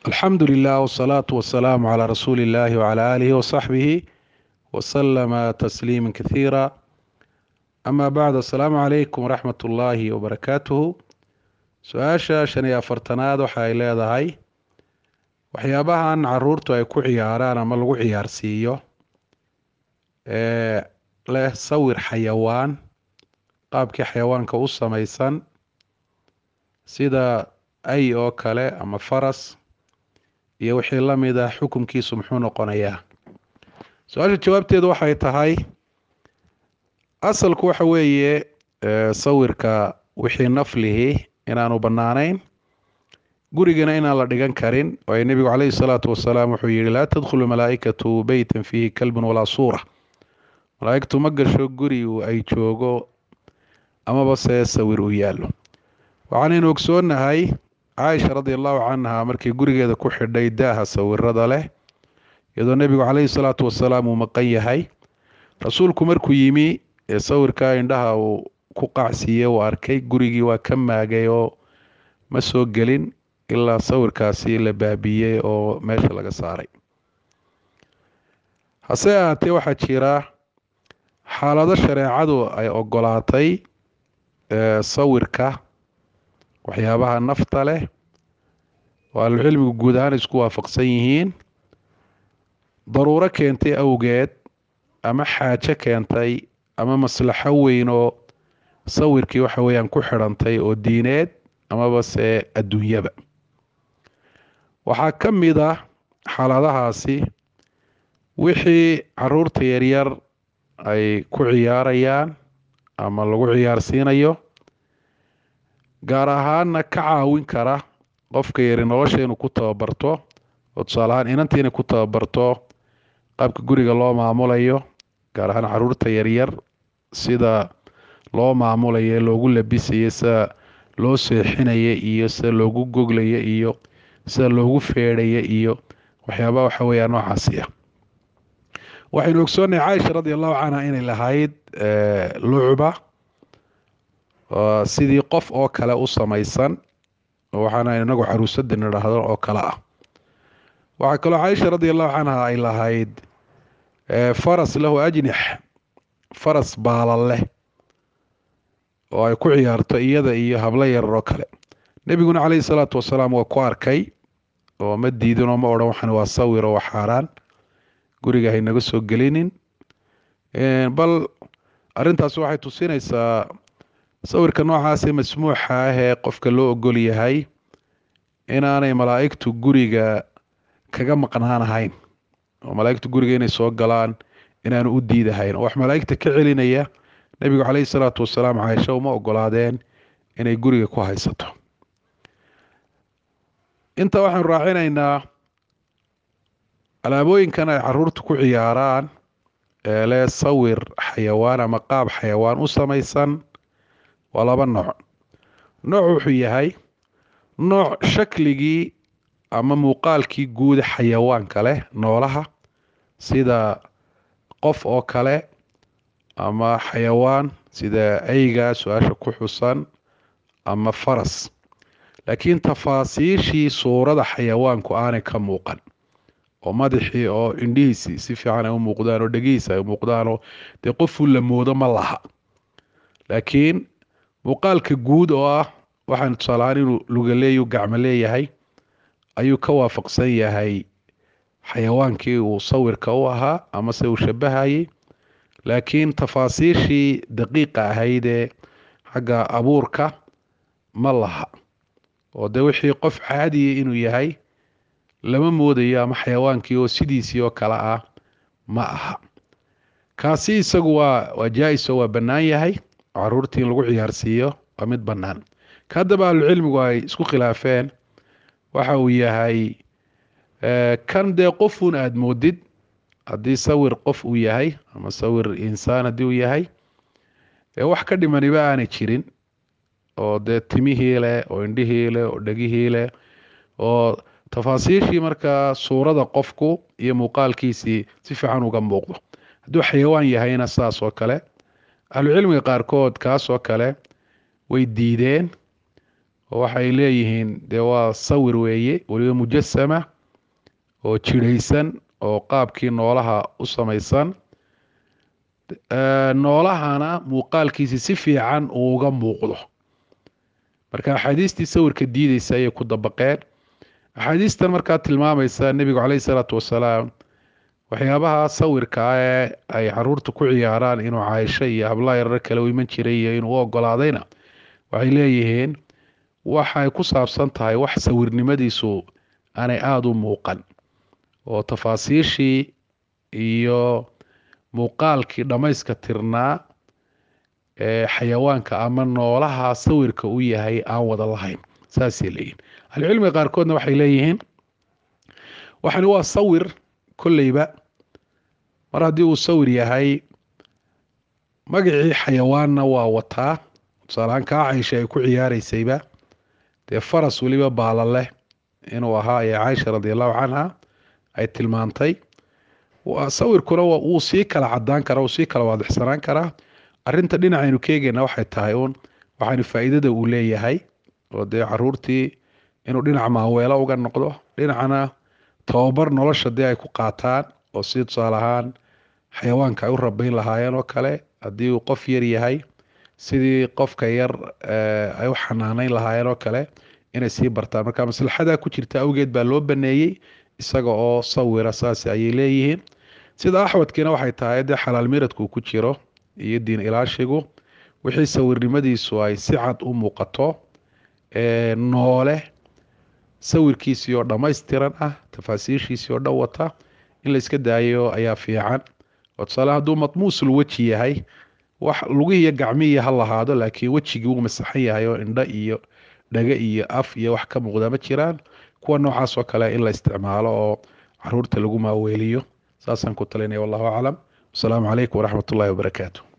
alxamdu lilah wsalaatu wasalaamu calaa rasuuli illahi wcala aalihi wasaxbihi wasalama tasliima kathiira ama bacd assalaamu calaykum waraxmat ullaahi wabarakaatuhu su-aasha shan iyo afartanaad waxa ay leedahay waxyaabahan caruurtu ay ku ciyaaraan ama lagu ciyaarsiiyo ee leh sawir xayawaan qaabkii xayawaanka u samaysan sida ay oo kale ama faras iyo wixii la mid ah xukunkiisu muxuu noqonayaa su-aasha jawaabteedu waxay tahay asalku waxa weeye sawirka wixii naflihi inaanu bannaanayn gurigana inaan la dhigan karin waayo nebigu caleyhi salaatu wasalaam wuxuu yihi laa tadkhulu malaaikatu beytan fiihi kalbun walaa suura malaaigtu ma gasho guri ay joogo amaba see sawir uu yaallo waxaanaynu ogsoonnahay caaisha radi allahu canha markii gurigeeda ku xidhay daaha sawirada leh iyadoo nebigu caleyhi salaatu wasalaam uu maqan yahay rasuulku markuu yimi ee sawirkaa indhaha uu ku qacsiiye uu arkay gurigii waa ka maagay oo ma soo gelin ilaa sawirkaasi la baabiyey oo meesha laga saaray hase ahaatee waxaa jira xaalado shareecadu ay ogolaatay sawirka waxyaabaha nafta leh oo ahlucilmigu guud ahaan isku waafaqsan yihiin daruuro keentay awgeed ama xaajo keentay ama maslaxo weyn oo sawirkii waxa weeyaan ku xidhantay oo diineed amaba se adduunyaba waxaa ka mid ah xaaladahaasi wixii caruurta yaryar ay ku ciyaarayaan ama lagu ciyaarsiinayo gaar ahaana ka caawin kara qofka yari nolosha inuu ku tababarto oo tusaale ahaan inanta inay ku tababarto qaabka guriga loo maamulayo gaar ahaan caruurta yaryar sida loo maamulayo loogu labisayo sida loo seexinaya iyo sida loogu goglaya iyo sida loogu feedhaya iyo waxyaabaha waxa weeyaa noocaasi ah waxaynu ogsoonnahay caaisha radi allahu canha inay lahayd lucba sidii qof oo kale u samaysan waxaana inagu caruusada nidhaahdo oo kale ah waxaa kaloo caaisha radi allahu canha ay lahayd faras lahu ajnix faras baalan leh oo ay ku ciyaarto iyada iyo hablo yarar oo kale nebiguna caleyhi salaatu wasalaam waa ku arkay oo ma diidin oo ma odhan waxan waa sawir oo waa xaaraan guriga haynaga soo gelinin bal arintaasi waxay tusinaysaa sawirka noocaasee masmuuxa ah ee qofka loo ogol yahay inaanay malaa'igtu guriga kaga maqnaanahayn oo malaa'igtu guriga inay soo galaan inaanu u diidahayn oo wax malaa'igta ka celinaya nebigu caleyhi salaatu wasalaam caaisha uma ogolaadeen inay guriga ku haysato intaa waxaanu raacinaynaa alaabooyinkan ay caruurta ku ciyaaraan ee leh sawir xayawaan ama qaab xayawaan u samaysan waa laba nooc nooc wuxuu yahay nooc shakligii ama muuqaalkii guuda xayawaanka leh noolaha sida qof oo kale ama xayawaan sida eyga su-aasha ku xusan ama faras laakiin tafaasiishii suurada xayawaanku aanay ka muuqan oo madaxii oo indhihiisii si fiican ay u muuqdaan oo dhegihiisa ay u muuqdaanoo dee qofuu la moodo ma laha laakiin muuqaalka guud oo ah waxaan tusaalahaan inuu lugaleeyu gacmo leeyahay ayuu ka waafaqsan yahay xayawaankii uu sawirka u ahaa amase uu shabahayay laakiin tafaasiishii daqiiqa ahaydee xagga abuurka ma laha oo dee wixii qof caadiya inuu yahay lama moodayo ama xayawaankii oo sidiisii oo kale ah ma aha kaasi isagu waa waa jaa-is oo waa bannaan yahay oo caruurtii in lagu ciyaarsiiyo waa mid bannaan ka haddaba ahlucilmigu ay isku khilaafeen waxa uu yahay kan dee qofuun aada moodid haddii sawir qof uu yahay ama sawir insaan haddii uu yahay wax ka dhimaniba aanay jirin oo dee timihii leh oo indhihii leh oo dhegihii leh oo tafaasiishii markaa suurada qofku iyo muuqaalkiisii si fiican uga muuqdo hadduu xayawaan yahayna saas oo kale ahlucilmiga qaarkood kaas oo kale way diideen oo waxay leeyihiin dee waa sawir weeye weliba mujasama oo jirhaysan oo qaabkii noolaha u samaysan noolahana muuqaalkiisi si fiican uu uga muuqdo marka axaadiistii sawirka diideysa ayay ku dabaqeen axaadiistan markaa tilmaamaysa nebigu caleyhi salaatu wasalaam waxyaabaha sawirka ah ee ay caruurta ku ciyaaraan inuu caaisho iyo hablaha yarar kale u iman jiray iyo inuu u ogolaadayna waxay leeyihiin waxay ku saabsan tahay wax sawirnimadiisu aanay aada u muuqan oo tafaasiishii iyo muuqaalkii dhammayska tirnaa ee xayawaanka ama noolaha sawirka u yahay aan wada lahayn saasay leeyihin ahlucilmiga qaarkoodna waxay leeyihiin waxani waa sawir kolleyba mar haddii uu sawir yahay magacii xayawaanna waa wataa tusaalahaan kaa caysha ay ku ciyaareysayba dee faras weliba baala leh inuu ahaa ee caaisha radiallahu canha ay tilmaantay sawirkuna wuu sii kala cadaan karaa wuu sii kala waadixsanaan karaa arinta dhinacaynu ka eegeyna waxay tahay uun waxaanu faa'iidada uu leeyahay oo dee caruurtii inuu dhinac maaweelo uga noqdo dhinacna tababar nolosha dee ay ku qaataan oo si tusaale ahaan xayawaanka ay u rabayn lahaayeen oo kale haddii uu qof yar yahay sidii qofka yar ay u xanaaneyn lahaayeen oo kale inay sii bartaan marka maslaxadaa ku jirta awgeed baa loo baneeyey isaga oo sawira saas ayay leeyihiin sida axwadkiina waxay tahay dee xalaal miradku uu ku jiro iyo diin ilaashigu wixii sawirnimadiisu ay si cad u muuqato noole sawirkiisii oo dhammaystiran ah tafaasiishiisii oo dhan wata in la iska daayo ayaa fiican oo tusaale hadduu matmuusul weji yahay wax lugihiiyo gacmihii ha lahaado laakiin wejigii uu masaxan yahay oo indho iyo dhaga iyo af iyo wax ka muuqda ma jiraan kuwa noocaas oo kale in la isticmaalo oo caruurta lagu maaweeliyo saasaan ku talinaya wallahu aclam wasalaamu calaykum waraxmat ullahi wabarakaatu